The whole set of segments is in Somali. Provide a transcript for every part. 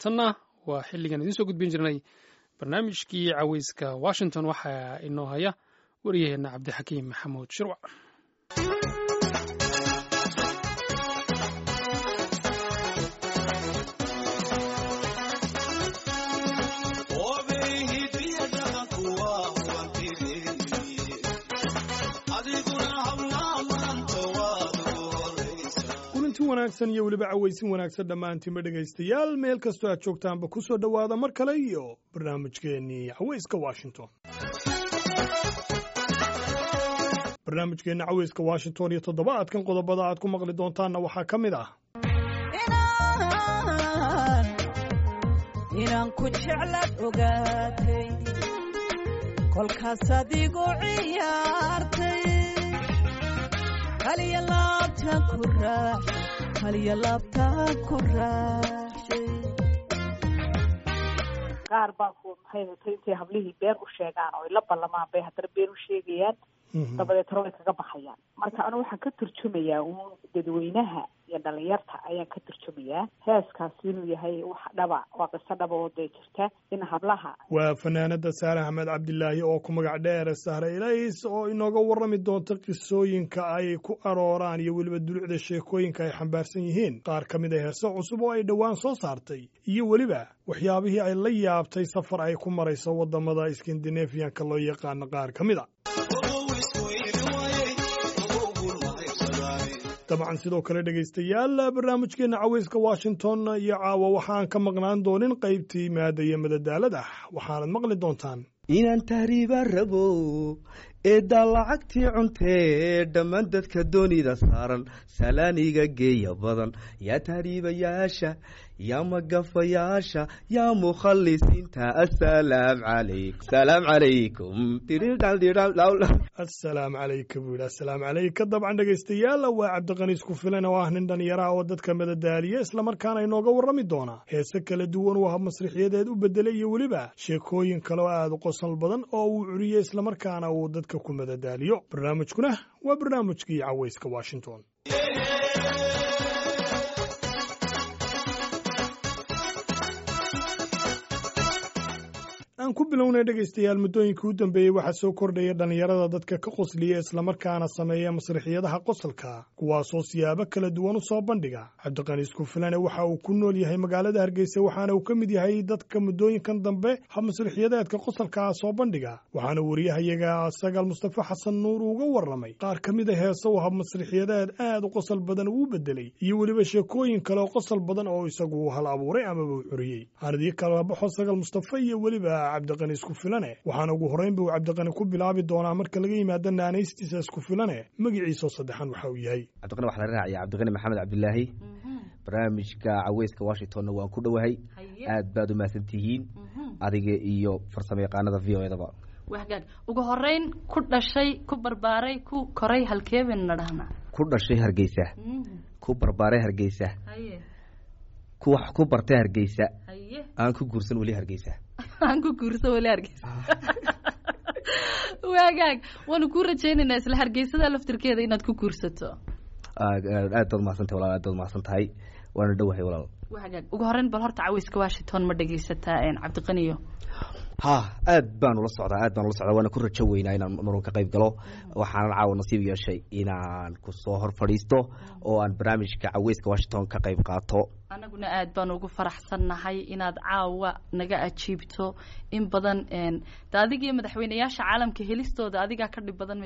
haatanna waa xilligan idiin soo gudbin jirnay barnaamijkii caweyska washington waxaa inoo haya waryaheena cabdixakiim maxamuud shirwac wanaagsan iyo weliba cawaysin wanaagsan dhammaantiinba dhegaystayaal meel kastoo aad joogtaanba ku soo dhowaada mar kale iyo barnaamijkeennii cawayska washington barnaamijkeenna cawayska washington iyo toddobaadkan qodobada aad ku maqli doontaanna waxaa ka mid ah inaan ku jeclaad ogaatay kolkaas adigu ciyaartay haliya laabtaan ku raaxay haliya laabtaan ku raaxshay qaar baa ku maxay hatay intay hablihii been u sheegaan oo ay la ballamaan bay haddana been u sheegayaan dabadeetna way kaga baxayaan marka anu waxaan ka turjumayaa uun dadweynaha iyo dhalinyarta ayaan ka turjumayaa heeskaasi inuu yahay wax dhaba waa qiso dhaba oo dee jirta in hablaha waa fanaanada saare axmed cabdilaahi oo ku magac dheer sahre ilays oo inooga warrami doonta qisooyinka ay ku arooraan iyo weliba dulucda sheekooyinka ay xambaarsan yihiin qaar ka mid a heese cusub oo ay dhowaan soo saartay iyo weliba waxyaabihii ay la yaabtay safar ay ku marayso waddamada iskandinafiyanka loo yaqaano qaar ka mid a dabcan sidoo kale dhegaystayaal barnaamijkeenna caweyska washington iyo caawa waxaan ka maqnaan doonin qaybtii maada iyo madadaalada waxaanad maqli doontaan inaan tahriibaan rabo eeddaa lacagtii cuntee dhammaan dadka doonida saaran salaaniga geeya badan yaa tahriibayaasha yaa magafayaasha yaa mukhalisiinta asalaam calaykum salaam calaykum assalaamu calayka buu yidhi assalaamu calayka dabcan dhegaystayaal waa cabdiqaniis ku filan oo ah nin dhalinyaraha oo dadka madadaaliya islamarkaana inooga warrami doona heese kala duwan uu hab masrixiyadeed u bedelay iyo weliba sheekooyin kale oo aada u qosol badan oo uu curiyey islamarkaana uu dadka ku madadaaliyo barnaamijkuna waa barnaamijkii caweyska washington aan ku bilownay dhegaystayaal muddooyinkii u dambeeyey waxaa soo kordhaya dhallinyarada dadka ka qosliya islamarkaana sameeya masrixiyadaha qosolka kuwaasoo siyaabo kala duwan u soo bandhiga cabdiqaniis kufilane waxa uu ku nool yahay magaalada hargeysa waxaana uu ka mid yahay dadka muddooyinkan dambe hab masrixiyadeedka qosolkaa soo bandhiga waxaana wariyahayaga sagaal mustafa xasan nuur uga warramay qaar ka mid a heese uu hab masrixiyadeed aad u qosol badan uu bedelay iyo weliba sheekooyin kale oo qosol badan oo isagu hal abuuray amaba u curiyey aanadii kala baxo sagaal mustafa iyo weliba cabdiqani isku filane waxaana ugu horreyn buu cabdiqani ku bilaabi doonaa marka laga yimaado naanaystiisa isku filane magaciisao saddexan waxa uu yahay cabdiqani waxaa la raacaya cabdiqani maxamed cabdilaahi barnaamijka caweyska washingtonna waan ku dhowahay aad baad u mahadsan tihiin adiga iyo farsamo yaqaanada v o edaba wagaag ugu horeyn ku dhashay ku barbaaray ku koray halkeebayna dhahnaa ku dhashay hargeysa ku barbaaray hargeysa ku wax ku bartay hargeysa aan ku guursan weli hargeysa aan ku guursan weli hargeysa waagaag waanu kuu rajaynaynaa isla hargeysada laftirkeeda inaad ku guursato aad baad mahadsantahay walaal aad baad mahadsan tahay waana dhowahay walaal waagaag ugu horeyn bal horta caweyska washington ma dhegaysataa cabdiqaniyo ha aad baan ula socdaa aad baan ula socdaa waana ku rajo weynaa inaan marun ka qayb galo waxaanan caawa nasiib yeeshay inaan kusoo hor fadhiisto oo aan barnaamijka caweyska washington ka qayb qaato anaguna aad baan ugu faraxsannahay inaad caawa naga ajiibto in badan de adiga iyo madaxweyneyaasha caalamka helistooda adigaa ka dhib badan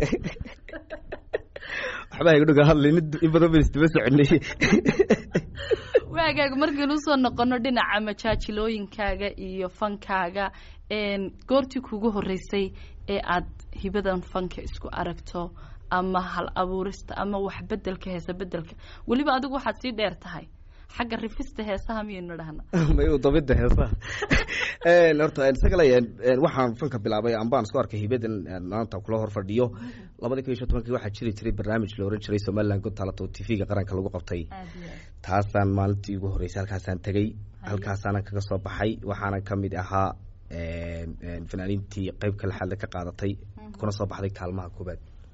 waxbaa iga dhuga hadlay in badan ban isdaba soconay waagaag markaynu usoo noqono dhinaca majaajilooyinkaaga iyo fankaaga goortii kugu horeysay ee aad hibadan fanka isku aragto ama hal abuurista ama wax bedelka heesa bedelka weliba adigu waxaad sii dheer tahay xagga rifista heesaha miyaynu dhahna may dabida heesaha horta isagale waxaan fanka bilaabay ambaan isku arkay hibadan maanta kula hor fadhiyo labadii kun iyo shan tobankii waxaa jiri jiray barnaamij la oran jiray somaliland good talent oo t v-ga qaranka lagu qabtay taasaan maalintii ugu horreysay halkaasaan tegey halkaasaanan kaga soo baxay waxaanan ka mid ahaa fanaaniintii qeybka lixaadle ka qaadatay kuna soo baxday kaalmaha koobaad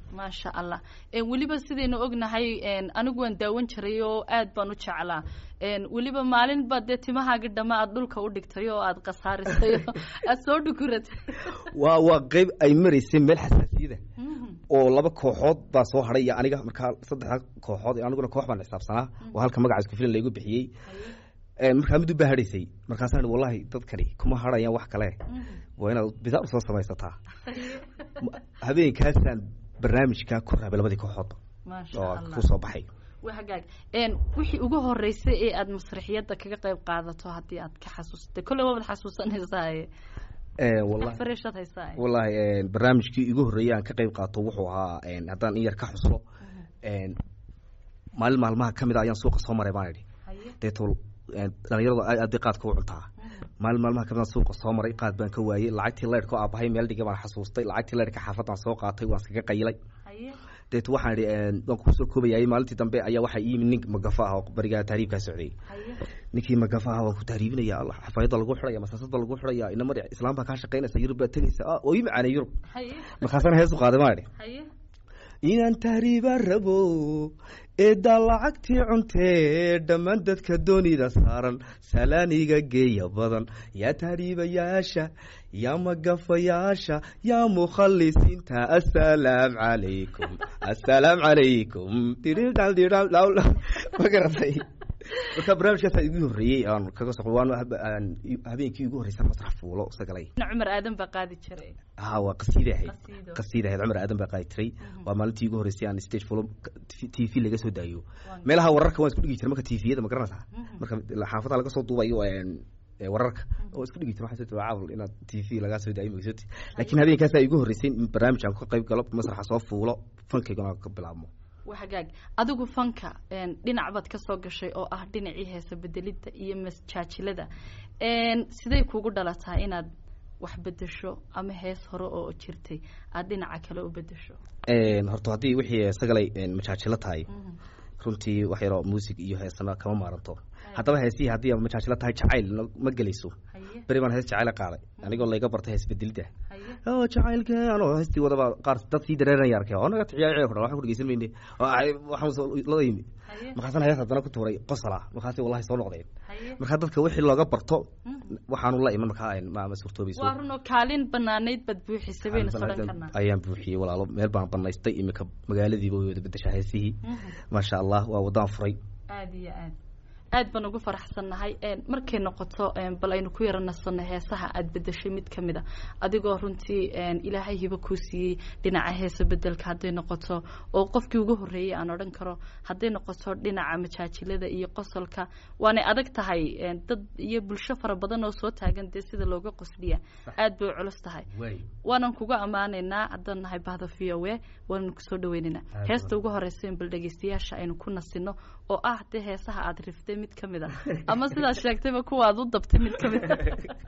maasha allah weliba sidaynu ognahay anigu waan daawan jiray oo aad baan u jeclaa weliba maalinba dee timahaaga dhama aad dhulka u dhigtay oo aad khasaarisay oo aad soo dhukuratay waa waa qeyb ay maraysay meel xasaasiyada oo laba kooxood baa soo hadhay iyo aniga markaa saddexda kooxood aniguna koox baan xisaabsanaa oo halka magaca isku filan laygu bixiyey markaa mid u baa hadhaysay markaasaan ihi wallahi dadkani kuma hadhayaan wax kale waa inaad bidaar usoo samaysataa habeenkaasaan barnaamijka ku raabay labadii kooxoodba maasha oo allah ku soo baxay waa hagaag wixii ugu horeysay ee aad masraxiyadda kaga qayb qaadato haddii aad ka xasuustay kolley waabad xasuusanaysaa wallahi fareeshaad haysaa wallahi barnaamijkii igu horreeyay aan ka qayb qaato wuxuu ahaa haddaan in yar ka xuslo maalin maalmaha ka mid a ayaan suuqa soo maray baan idhi deeto dhalinyaradu aad aad bay qaadka u cuntaa maalin maalmaha ka mid aan suuqa soo maray qaad baan ka waayey lacagtii leyrhka oo aabahay meel dhigay baan xasuustay lacagtii leyrhka xaafadaan soo qaatay waan iskaga qayilay deeto waxaan idhi waan kusoo koobayay maalintii dambe ayaa waxaa ii yimid nin magafa ah oo barigaa tahriibkaa socday ninkii magafa ah waan ku tahriibinaya allah xafaayadda lagu xidhaya masaasada lagu xidhaya ina mari islaam baa kaa shaqaynaysa yurub baa tegaysa ah oo ii macaanay yurub markaasana hees u qaaday maan idhi inaan tahriibaan rabo eeddaa lacagtii cuntee dhammaan dadka doonida saaran salaaniga geeya badan yaa tahriibayaasha yaa magafayaasha yaa mukhalisiinta assalaam calaykum assalaam calaykum ma garatay marka barnaamijkaasa igu horreeyey aan kaga soqo waan habeenkii igu horreysay masrax fuulo isagalay cumar aadan baa qaadi jiray ha waa qasiida ahayd Qasiido. qasiida ahayd cumar aadan baa qaadi jiray waa maalintii igu horreysay aan stage fulo t v laga soo daayo meelaha wararka waan isku dhigi jiray marka tviyada ma garanaysaa marka xaafadaha laga soo duubayo een, ee, wararka oo isku dhigi jiray waxaa soo caawil inaad t v lagaa soo daayo magsoti laakiin habeenkaasaa igu horreysay in barnaamij aan ka qayb galo masraxa soo fuulo fankayguna ka bilaabmo waa hagaag adigu fanka een, dhinac baad ka soo gashay oo ah dhinacii heesa bedelidda iyo masjaajilada een, sidee kugu dhalataa inaad wax bedesho ama hees hore oo jirtay aad dhinaca kale u bedesho Een, horta haddii wixii sagalay een, majaajilo tahay runtii wax yaroo muusig iyo heesana kama maaranto haddaba heesihii haddii aad majaajilo tahay jacayl no- ma gelayso haye beri baan hees jacayla qaaday anigoo layga bartay hees bedelidda haye oo jacaylka anoo heestii wadaba qaar dad sii dareeranaya arkay oo naga ciyaar ciyaar kudhan waxaan ku dhegeysan mayne oo ay waxaan soo lada yimi haye markaasana hees haddana ku tuuray qosala markaasi wallahi soo noqdeen haye markaa dadka wixii looga barto waxaanu la iman markaa ma ma suurtoobayso waa runoo kaalin banaanayd baad buuxisay bayna soo dhan karnaa ayaan buuxiyey walaalo meel baan banaystay imika magaaladiiba way wada bedeshaa heesihii maasha allah waa wadaan furay aada iyo aad aad baan ugu faraxsannahay een, markay noqoto een, bal aynu ku yara nasanno heesaha aad bedeshay mid ka mid a adigoo runtii een, ilaahay hibo kuu siiyey dhinaca heesa bedelka hadday noqoto oo qofkii ugu horreeyey aan odhan karo hadday noqoto dhinaca majaajilada iyo qosolka waanay adag tahay een, dad iyo bulsho fara badan oo soo taagan dee sida looga qosliya aad bay u culus tahay waanan kuga ammaanaynaa haddaan nahay bahda v o a waanan kusoo dhaweynaynaa Aad heesta ugu horeysa in bal dhegeystayaasha aynu ku nasino oo ah dee heesaha aad riftay mid ka mid a ama sidaad sheegtayba kuwa aad u dabtay mid ka mid a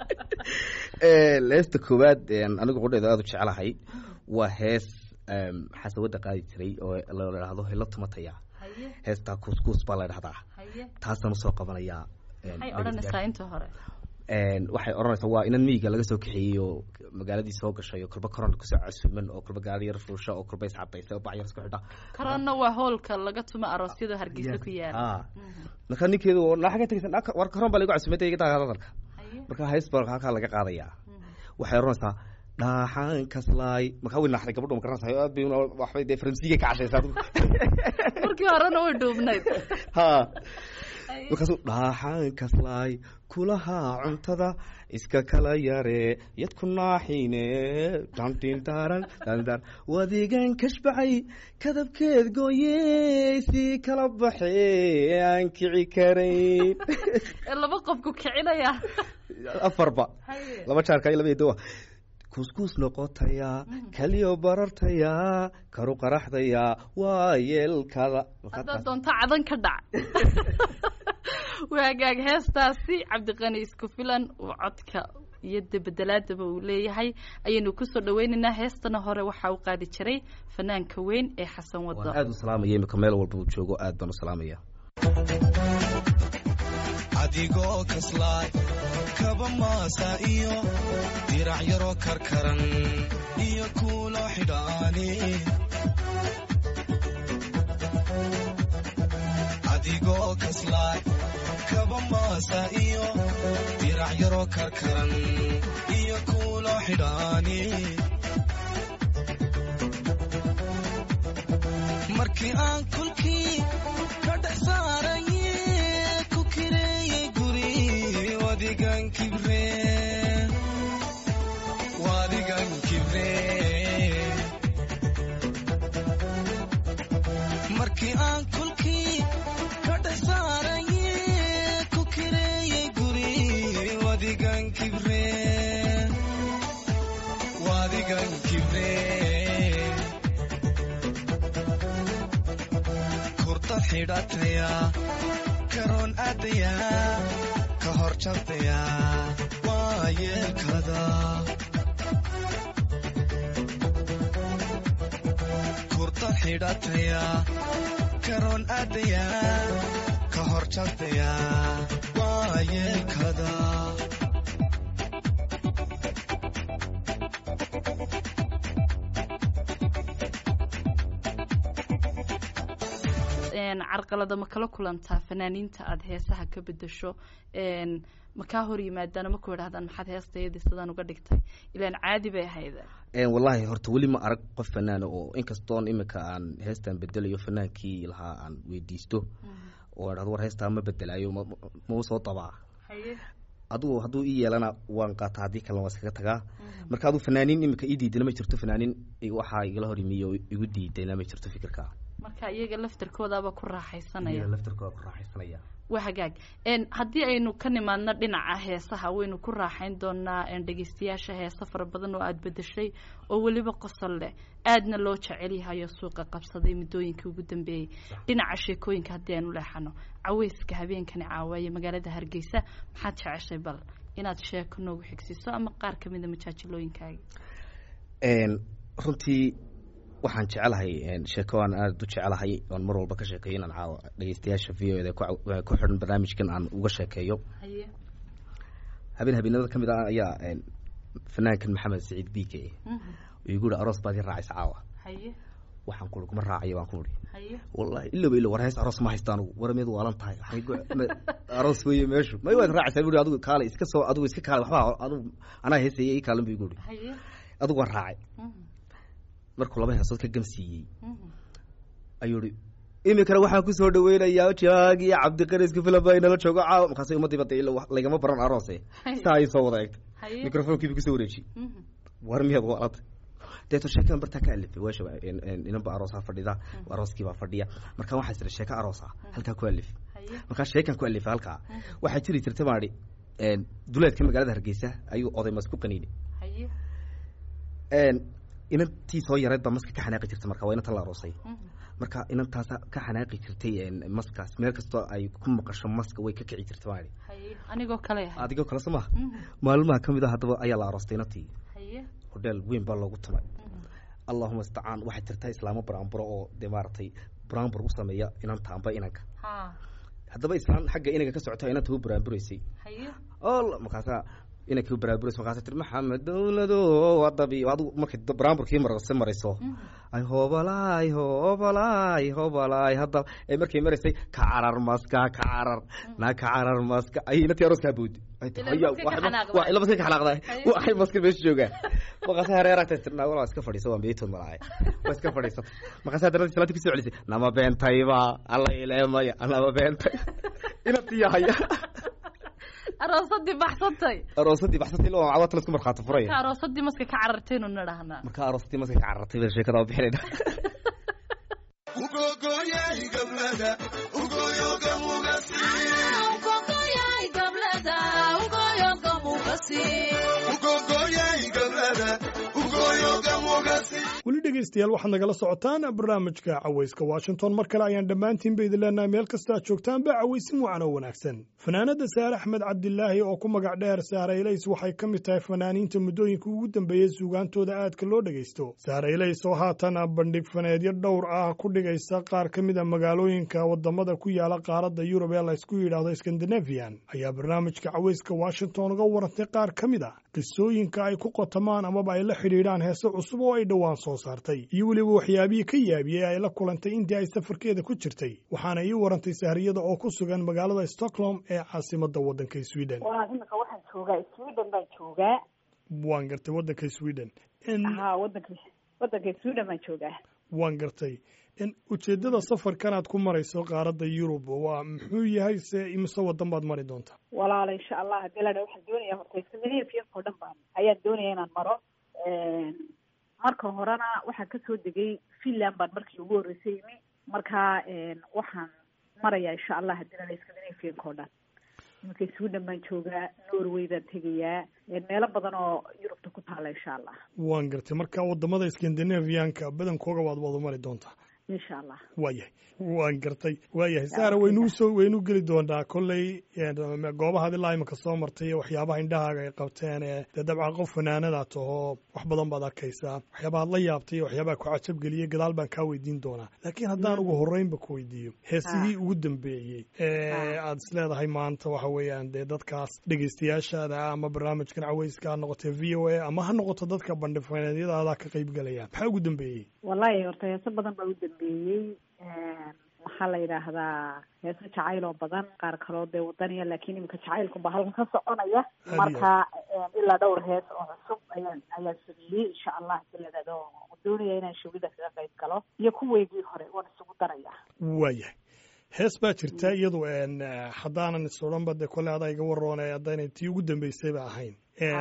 leesta koowaad een, anigu qudheeda aada u jecelahay waa hees em, xasawada qaadi jiray oo la idhaahdo helo tumataya haye heestaa kuuskuus baa la idhahdaa haye taasaan usoo qabanayaa em, maxay odhanaysaa inta hore Een, waxay odhanaysaa waa inan miyiga laga soo kaxeeyey oo magaaladii soo gashay oo kolba koron kusoo casuuman oo kolba gaari yar fuusha oo kolba iscadaysay oo bac yar isku xidha korona waa hoolka laga tumo aroosyada hargeysa ku yaala Ah. marka ninkeedu oo naa xagga tegaysan "Naa, war koron baa lagu casuumay iga taa hadalka haye marka hees baa halkaa laga qaadayaa waxay odhanaysaa dhaaxaan kaslaay markaa way naaxday gabadhu ma garanaysaa aad bay una- waxbay dee faransiiga ka cashaysaa adigu markii horena way dhuubnayd ha markaasuu dhaaxaan kaslaay kulahaa cuntada iska kala yare yadku naaxiine dhandhindaaran dhandar wadigan kashbacay kadabkeed gooyey sii kala baxee aan kici karayn ee laba qofku kicinaya afarba haye laba jaarka iyo laba eedowa kuuskuus noqotayaa kaliyo barartayaa karu qaraxdayaa waa yeelkada haddaad doonto cadan ka dhac waa hagaag heestaasi cabdiqani isku filan uu codka iyo debedelaadaba uu leeyahay ayaynu kusoo dhaweynaynaa heestana hore waxaa u qaadi jiray fanaanka weyn ee xasan wado waan aada u salaamaya imika meel walba uu joogo aad baan u salaamaya adigoo kaslaay kaba maasa iyo dirac yaroo karkaran iyo kuulo xidhaani adigoo kaslaay kaba maasa iyo dirac yaroo karkaran iyo kuulo xidhaani markii aan kulkii ka dhex saaraye ku kireeyey guri wadigan kibre wadigan kibre markii aan kulkii ka dhex saaraye ku kireeyey guri wadigan kibre wadigan kibre kurdad xidhataya karoon aadaya ka hor jabtaya waa yeelkada kurdad xidhataya karoon aadaya ka hor jabtaya waa yeelkada carqalada ma kala kulantaa fanaaniinta aada heesaha ka bedesho ma kaa hor yimaadaan ma ku idhahdaan maxaad heestayadii sidaan uga dhigtay ilaan caadi bay ahayd wallaahi horta weli ma arag qof fanaana oo inkastoon imika aan heestan bedelayo fanaankii lahaa aan weydiisto oo dhahdo war heestaa ma bedelaayo mau soo dabaa adugu hadduu ii yeelana waan qaataa haddii kalena waa iskaga tagaa marka aduu fanaaniin imika ii diidana ma jirto fanaaniin waxaa igala hor yimiye oo igu diidayna ma jirto fikirka marka iyaga laftarkoodaaba ku raaxaysanaya laftarkooda ku raaxaysanaya waa hagaag haddii aynu ka nimaadno dhinaca heesaha waynu ku raaxayn doonaa dhegeystayaasha heesa fara badan oo aada bedeshay oo weliba qosol leh aadna loo jecel yahayo suuqa qabsaday muddooyinkii ugu dambeeyey dhinaca sheekooyinka haddii aynu leexano caweyska habeenkani caawaye magaalada hargeysa maxaad jeceshay bal inaad sheeko noogu xigsiiso ama qaar kamida majaajilooyinkaaga runtii waxaan jecelahay sheeko aan aada u jecelahay oon mar walba ka sheekeeyo inaan caawa dhegeystayaasha v o eda ku xidhan barnaamijkan aan uga sheekeeyo habeen habeenada ka mid ah ayaa fanaankan maxamed saciid bike igu yihi aroos baad i raacaysa caawa waxaan ku kuma raacayo baan ku ihi wallahi ilaba ila war hees aroos ma haysta anugu war meed waalan tahay aroos weeye meeshu may waad raacaysaa bu adigu kaale iska soo adigu iska kaale waxba adigu anaa heesaya ii kaalan bu igu ihi adigu waan raacay markuu laba heesood ka gamsiiyey ayuu i iminkana waxaan kusoo dhaweynayaa jaag iyo cabdiqarisku filan baa inala joogo caawa markaas umadiiba de lagama baran aroose saa ay soo wada eegtay microfonkiiba kusoo wareeji war miyaad waalata deeto sheekadan bartaa ka alifay weesha inanba aroosaa fadhida arooskiibaa fadhiya markaa waxaa jira sheeko aroosa halkaa ku alif markaa sheekan ku alifay halkaa waxaa jiri jirta maadhi duleedka magaalada hargeysa ayuu oday mas ku qaniini inantii soo yareed baa maska ka xanaaqi jirta marka waa inantan la aroosay marka inantaasa ka xanaaqi jirtay maskaas meel kastoo ay ku maqasho maska way ka kici jirta maali anigoo kale adigoo kale soo maha maalmaha ka mid a haddaba ayaa la aroostay inantii hodheel weyn baa loogu tumay allahuma istacaan waxay jirtaa islaamo buraanburo oo dee maaragtay buraanbur u sameeya inanta amba inanka haddaba islaan xagga inaga ka socota inanta u buraanburaysay markaasaa inankii baraaburays markaasa tir maxamed dowlado wadabi adigu markay baraamburkii marse marayso ay hoobalaay hoobalaay hoobalaay hadda ay markay maraysay ka carar maska ka carar naa ka carar maska ay inantii arooskaa boodi ila maska ka xanaaqday waxay maska meesha joogaan markaasa hareeragtay tirnaa walaa iska fadhiisa waan beetood malaay waa iska fadhiisatay markaasa haddana islaantii kusoo celisay nama beentayba alla ileemaya nama beentay inantii haya aroosadii baxsatay aroosadii baxsatay ilaa cawata la isku markhaati furaya marka aroosadii maska ka carartaynu nidhahnaa marka aroosadii maska ka carartay baa sheekada waa bixinayna weli dhegaystayaal waxaad nagala socotaan barnaamijka cawayska washington mar kale ayaan dhammaantiinba idin leenahay meel kasta aad joogtaanba cawaysin wacan oo wanaagsan fanaanadda saare axmed cabdilaahi oo ku magac dheer saare ilays waxay ka mid tahay fanaaniinta muddooyinka ugu dambeeyey suugaantooda aadka loo dhegaysto saare ilays oo haatan bandhig faneedyo dhowr ah ku dhigaysa qaar ka mid a magaalooyinka wadamada ku yaala qaaradda yurub ee laysku yidhaahdo skandinafian ayaa barnaamijka cawayska washington uga warantay qaar ka mid a qisooyinka ay ku qotamaan amaba ay la xidhiidhaan heese cusub oo ay dhowaan soo saartay martay iyo weliba waxyaabihii ka yaabiyey ay la kulantay intii ay safarkeeda ku jirtay waxaana ii warantay sahriyada oo ku sugan magaalada stockholm ee caasimadda waddanka sweden waa imika waxaan joogaa sweden baan joogaa waan gartay waddanka sweden ha wadanka wadanka sweden baan joogaa waan gartay ujeeddada safarkanaad ku marayso qaaradda yurub waa muxuu yahay se imise waddan baad mari doontaa walaala insha allah hadii la dha waxaan doonaya horta scandinavianka o dhan baan ayaan doonaya inaan maro marka horena waxaan kasoo degay finland baan markii ugu horreysay imi marka waxaan marayaa insha allah hadii la dha scandinavianka o dhan iminka sweden baan joogaa norway baan tegayaa meelo badan oo yurubta ku taala insha allah waan gartay marka wadamada scandinavianka badankooga waad wada mari doontaa insha allah waayahay waan gartay waayahay saara waynuu soo waynuu geli doonaa kolley goobahaad ilaa iminka soo martay iyo waxyaabaha indhahaaga ay qabteen ee dee dabcan qof fanaanada tahoo wax badan baad arkaysaa waxyaabahaad la yaabtay iyo waxyaabaha ku cajabgeliyey gadaal baan kaa weydiin doonaa laakiin haddaan ugu horreynba ku weydiiyo heesigii ugu dambeeyey ee aad is leedahay maanta waxa weeyaan dee dadkaas dhegeystayaashaada ama barnaamijkan caweyska ha noqotee v o a ama ha noqoto dadka bandhifaneedyadaadaa ka qaybgalaya maxaa ugu dambeeyey wallahi horta heeso badan baa u dambeeyey maxaa la yidhaahdaa heeso jacayl oo badan qaar kaloo dee wadaniya laakiin iminka jacaylkunba halkan ka soconaya marka ilaa dhowr hees oo cusub ayaan ayaan sameeyey insha allah diladado doonaya inaan shawida kaga qayb galo iyo kuweygii hore waan isugu daraya waayahay hees baa jirta iyadu haddaanan is odhanba dee kolle adaa iga waroone haddaynay tii ugu dambeysayba ahayn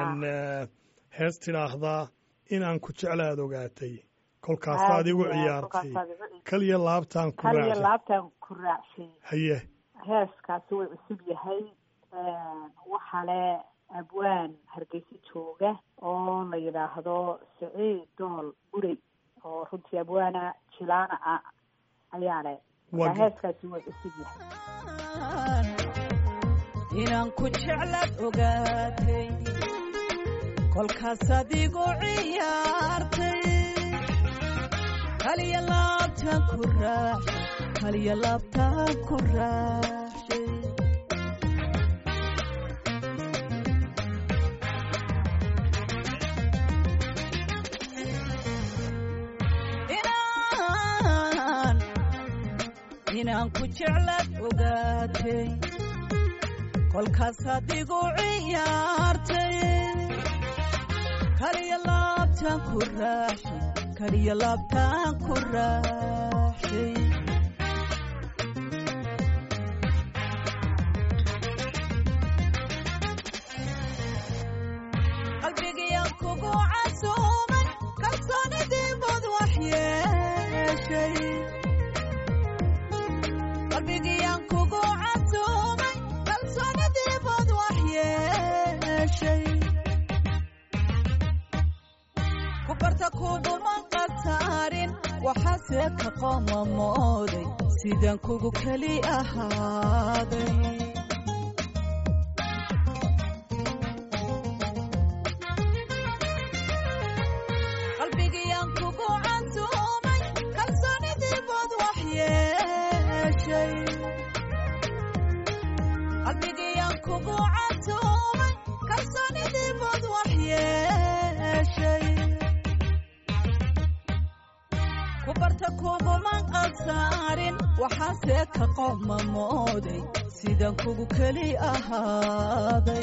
hees tidhaahdaa inaan ku jeclaad ogaatay kolkaasaad igu ciyaartay kaliya laabtaan ku kaliya laabtaan ku raacshay haye heeskaasi way cusub yahay waxa le abwaan hargeysa jooga oo la yidhaahdo siciid dool burey oo runtii abwaana jilaana ah ayaa le marka heeskaasi way cusub yahay inaan ku jeclaad ogaatay kolkaasaad igu ciyaartay kaliya laabtaan ku raaxshay kaliya laabtaan ku raaxshay inaan inaan ku jeclaad ogaatay kolkaasaad igu ciyaartay kaliya laabtaan ku raaxshay kaliya laabtaan ku raaxshay qalbigiyaan kugu casuumay kalsoonidii bad wax yeeshay qalbigiyaan kugu casuumay kalsoonidii bad wax yeeshay kubarta kuguman qasaarin waxaase ka qoomamooday sidaan kugu keli ahaaday qalbigiyaan kugu casuumay kalsoonidii bad wax yeeshay qalbigiyaan kugu casuumay kalsoonidii bad wax yeeshay kubarta kuguman qasaarin waxaase ka qoomamooday sidaan kugu keli ahaaday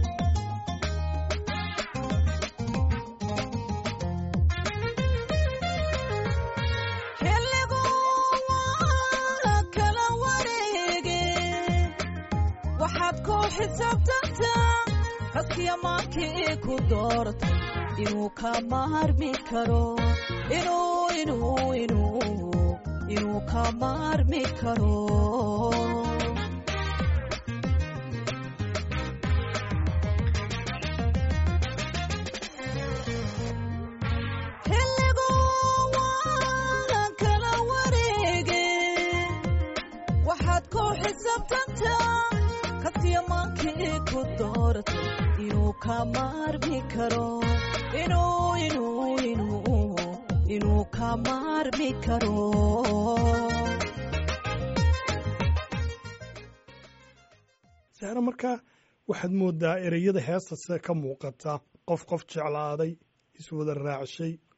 xilligu waa kala wareege waxaad ku xisaabtantaa raskiya maankii ku doortay inuu ka maarmi karo inuu inuu inuu inuu ka maarmi karo xilligu waa kala wareege waxaad ku xisaabtantaa kasiya maankii ku dooratay inuu ka maarmi karo inuu inuu inuu inuu ka maarmi karo saare markaa waxaad moodaa ereyada heestase ka muuqata qof qof jeclaaday iswada raacshay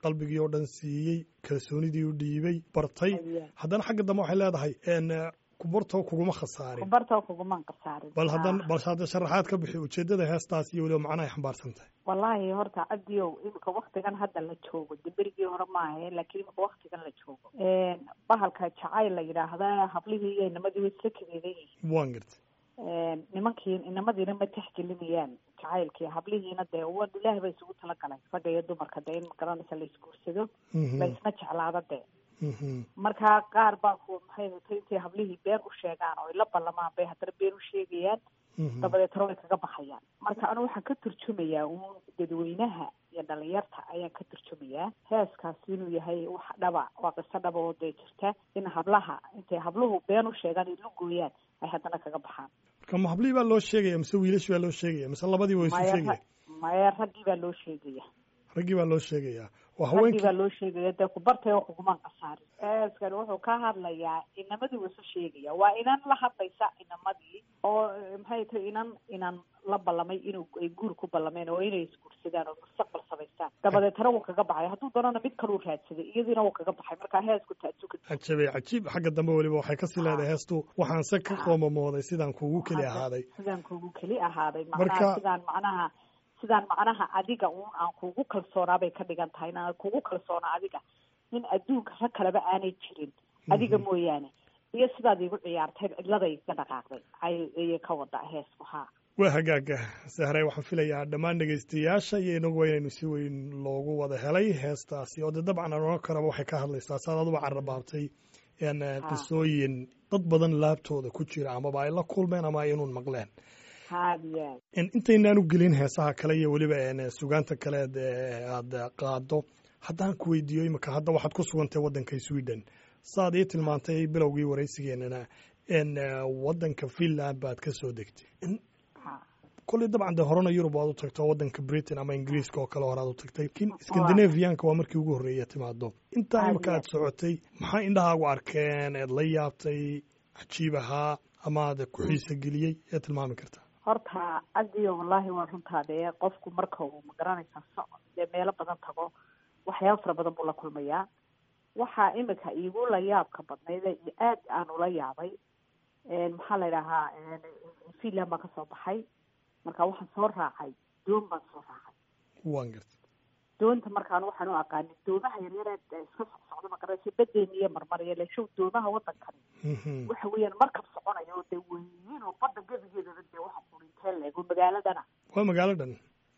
qalbigii oo dhan siiyey kalsoonidii u dhiibay bartay Ayaa. haddana xagga dambe waxay leedahay n kubarto kuguma khasaarin kubarta kuguman qasaarin bal haddan Ah. bal hadda sharaxaad ka bixi ujeeddada heestaas iyo weliba macnaha ay xambaarsan tahay wallaahi horta cabdiyow imika waktigan hadda la joogo de berigii hore maahe laakiin imika waktigan la joogo bahalka jacayl la yidhaahda hablihii iyo inamadii way isla kadeedan yihiin waan gartay nimankii inamadiina ma texgelinayaan jacaylkii hablihiina dee wa ilaahi ba isugu talagalay ragga iyo dumarka dee in magaranaysa la isguursado Mhm, la isna jeclaado dee mhm, marka qaar baa ku maxay hatay intay hablihii been u sheegaan oo ay la ballamaan bay haddana been u sheegayaan mhm. dabadeetna way kaga baxayaan marka anu waxaan ka turjumayaa uun dadweynaha iyo dhalinyarta ayaan ka turjumayaa heeskaasi inuu yahay wax dhaba waa qiso dhaba oo dee jirta in hablaha intay habluhu been u sheegaan ay lugooyaan ay haddana kaga baxaan marka ma hablihii baa loo sheegaya mise wiilash baa loo sheegaya mise labadii waa isu maya sheegaya ra- maya raggii baa loo sheegaya raggii baa loo sheegaya waa raggii haweenkii baa loo sheegaya dee kubartay oo kugumaan qasaarin heeskani wuxuu ka hadlayaa inamadii wuu isu sheegaya waa inan la hadlaysa inamadii oo eh, maxay tahay inan inan la ballamay inuu ay guur ku ballameen oo inay isguursadaan oo mustaqbal samaystaan dabadeetana wuu kaga baxay hadduu doonana mid kaluu raadsaday iyadiina wuu kaga baxay marka heesku taasuka cajabay cajiib xagga dambe weliba waxay kasii leedahay heestu waxaan se ka qoomamooday sidaan kuugu keli ahaaday sidaan kugu keli ahaaday Marka- macnaha sidaan macnaha sidaan macnaha adiga uun aan kugu kalsoonaa bay ka dhigan tahay inaan kugu kalsoona adiga in adduunka rag kaleba aanay jirin adiga mooyaane iyo sidaad igu ciyaartay cidladay ka dhaqaaqday ay ayay ka wada heesku haa waa hagaaga sahray waxaan filayaa dhammaan dhegaystayaasha iyo inaguba inaynu si weyn loogu wada helay heestaasi oo de dabcan aan oran karaba waxay ka hadlaysaa saad aduba carrabaabtay n qisooyin dad badan laabtooda ku jira amaba ay la kulmeen ama ay inuun maqleen haadiyaa En intaynaan u gelin heesaha kale iyo weliba en sugaanta kaleed ee aada qaado haddaan ku weydiiyo imika hadda waxaad ku sugantay waddanka sweden saad ii tilmaantay bilowgii waraysigeenana en waddanka finland baad ka soo degtay En ha kolley dabcan dee horena yurub waad u tagto waddanka britain ama ingiriiska oo kale horaad u tagtay lakiin scandinavianka waa markii ugu horreeya timaado intaa Aad imika iyo aad socotay maxaa indhahaagu arkeen eed la yaabtay cajiib ahaa ama aad ku xiisa geliyey ee tilmaami karta horta adiyo wallaahi waa runtaa dee qofku marka uu magaranaysaa socod dee meelo badan tago waxyaaba fara badan buu la kulmayaa waxaa imika iigu la yaabka badnayd ee aad aan ula yaabay maxaa la idhahaa finland baan kasoo baxay marka waxaan soo raacay doon baan soo raacay waan gartay doonta markaan waxaan u aqaanin doomaha yaryar ee iska socsocda magaranaysa badeeni iyo marmariya leeshow doomaha waddankani Mhm. waxa weeyaan markab soconayo oo dee weyn oo badda gebigeedaba dee waxa qurintee leego magaaladana waa magaalo dhan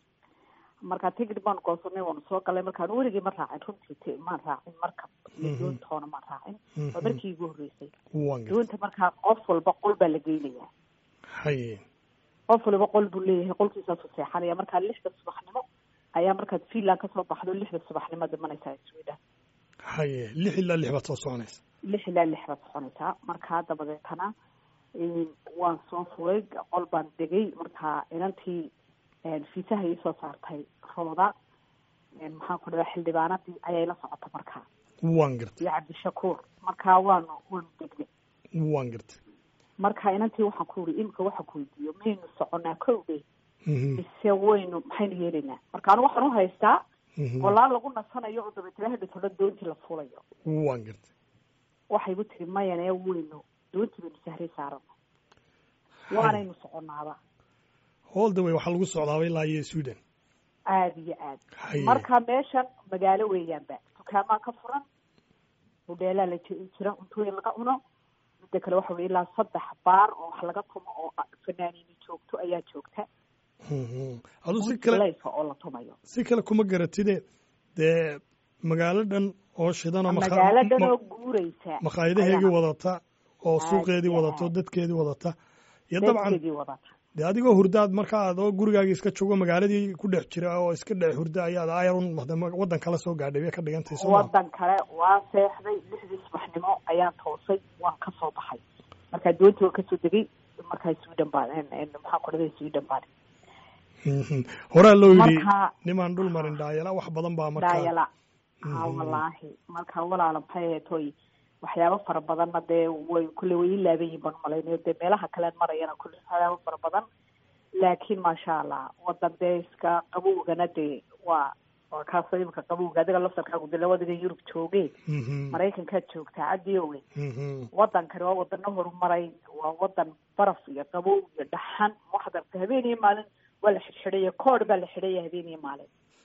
markaa tigid baan goosanay waanu soo galay markaan weligii ma raacin runtii t maan raacin markab iyo Mhm. doontoona maan raacin Mhm. waa markii igu horreysay waan gartay doonta markaa qof walba qol baa la geynayaa haye qof waliba qol buu leeyahay qolkiisaasu seexanaya markaa lixda subaxnimo ayaa markaad finland kasoo baxdo lixda subaxnimo dhimanaysaa sweden haye lix ilaa lix baad soo soconaysa lix ilaa lix baad soconaysaa markaa dabadeetana een, waan soo fulay qol baan degay markaa inantii een, fiisaha ii soo saartay rooda een, maxaan ku dhahaa xildhibaanadii ayay la socota markaa waan gartay iyo cabdishakuur markaa waanu waanu degnay waan gartay marka inantii waxaan ku yidhi imika waxaan ku weydiiyo maynu soconaa kow dhe Mhm. mise waynu maxaynu yeelaynaa marka anu waxaan u haystaa Mhm. walaa lagu nasanayo oo dabeetana hadhatoona doontii la fulayo waan gartay waxay igu tiri mayanee weynu doontii baynu sahray saarana waanaynu soconaaba all the way waxaa lagu socdaaba ilaa iyo sweden aada iyo aad haye marka meeshan magaalo weeyaanba dukaamaa ka furan hudheelaa la ji- jira cuntooyin laga cuno midda kale waxa weye ilaa saddex baar oo wax laga tumo oo fanaaniini joogto ayaa joogta Mhm. adu si kale layfa oo la tumayo si kale kuma garatide dee magaalo dhan oo shidan oo makha- magaalo dhan ma- oo guureysa makhaayadaheegii ayaa wadata oo Aad suuqeedii iyo wadato aad. dadkeedii wadata iyo dabcan dadkeedii wadata dee adigoo hurdaad markaa adoo gurigaagii iska joogo magaaladii ku dhex jira oo iska dhex hurda ayaad ayarun waddan kala soo gaadhay bay ka dhigantay soo maa wadan kale waa seexday lixdii subaxnimo ayaan toosay waan kasoo baxay markaa doontii waan kasoo degay markaa sweden baan maxaan ku dhaday sweden baan Mhm. horaa loo yidhi marka nimaan dhul marin dhaayala wax badan baa markaa daayala ha Mhm. wallaahi marka walaala maxay ahayd hoy waxyaabo fara badanna dee way kulle way ii laaban yihin baan umalaynayo dee meelaha kalean marayana kulle waxyaabo fara badan laakiin maasha allah wadan dee iska qabowgana dee waa waa kaasoo imika qabowga adiga laftarkaagu de labadiga yurub joogee maraykankaad joogtaa cadiowe wadankani waa wadano horumaray waa wadan baraf iyo qabow iyo dhaxan waxaad aragta habeen iyo maalin waa la xidhxidhaya koodh baa la xidhaya habeen iyo maalin